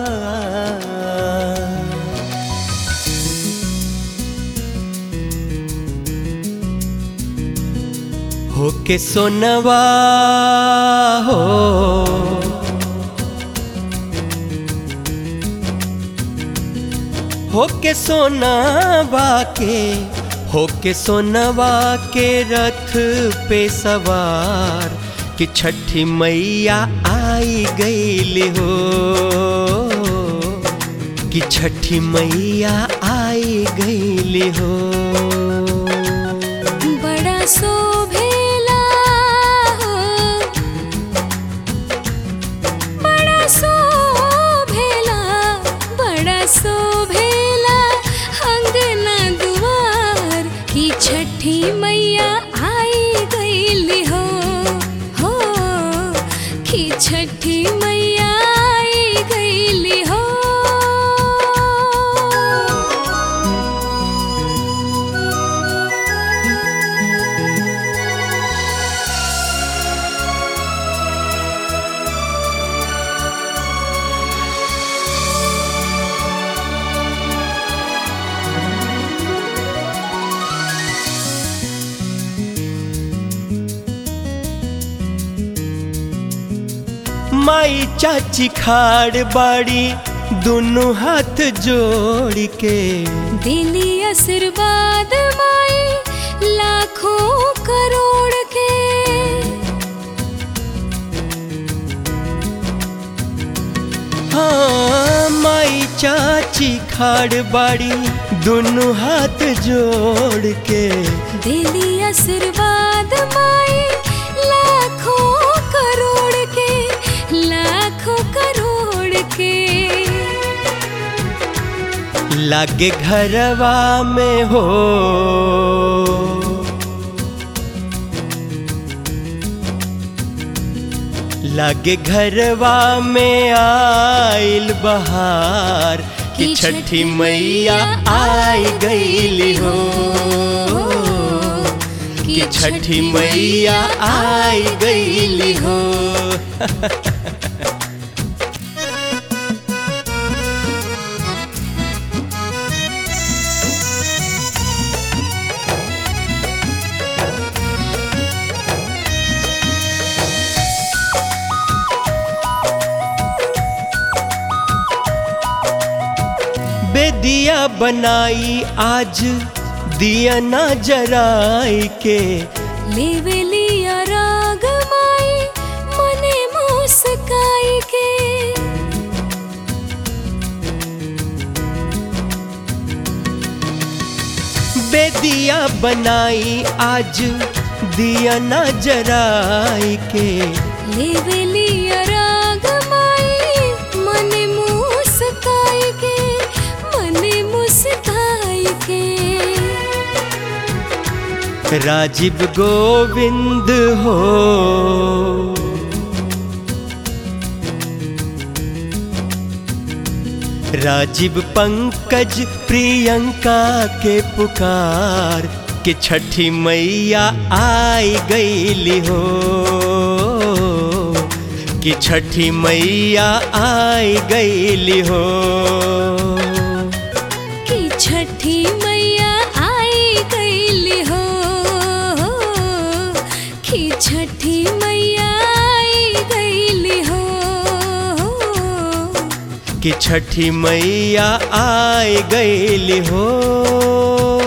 होके सोनवा हो होके सोनवा के होके सोनवा के रथ पे सवार कि छठी मैया आई गई हो कि छठी मैया आई गई हो बड़ा शोभेला हो बड़ा शोभेला बड़ा शोभेला अंगना दुआर की छठी मैया आई गईली हो हो की छठी मैया आई गईली हो माई चाची खाड़ बाड़ी दोनों हाथ जोड़ के दिली आशीर्वाद माई लाखों करोड़ के हाँ माई चाची खाड़ बाड़ी दोनों हाथ जोड़ के दिली आशीर्वाद माई लाखों करोड़ के लाखों करोड़ के लागे घरवा में हो लागे घरवा में आइल बहार कि छठी मैया आई गईली हो कि छठी मैया आई गईली हो बेदिया बनाई आज दिया ना जराई के लेवेली राग माई मने मुस्काई के बेदिया बनाई आज दिया ना जराई के लेवेली राग माई मने मुस्काई के मने मुस्काई के राजीव गोविंद हो राजीव पंकज प्रियंका के पुकार कि छठी मैया आई गईली हो कि छठी मैया आई गईली हो कि छठी मैया आई गईली हो कि छठी मैया आई गईली हो कि छठी मैया आई गईली हो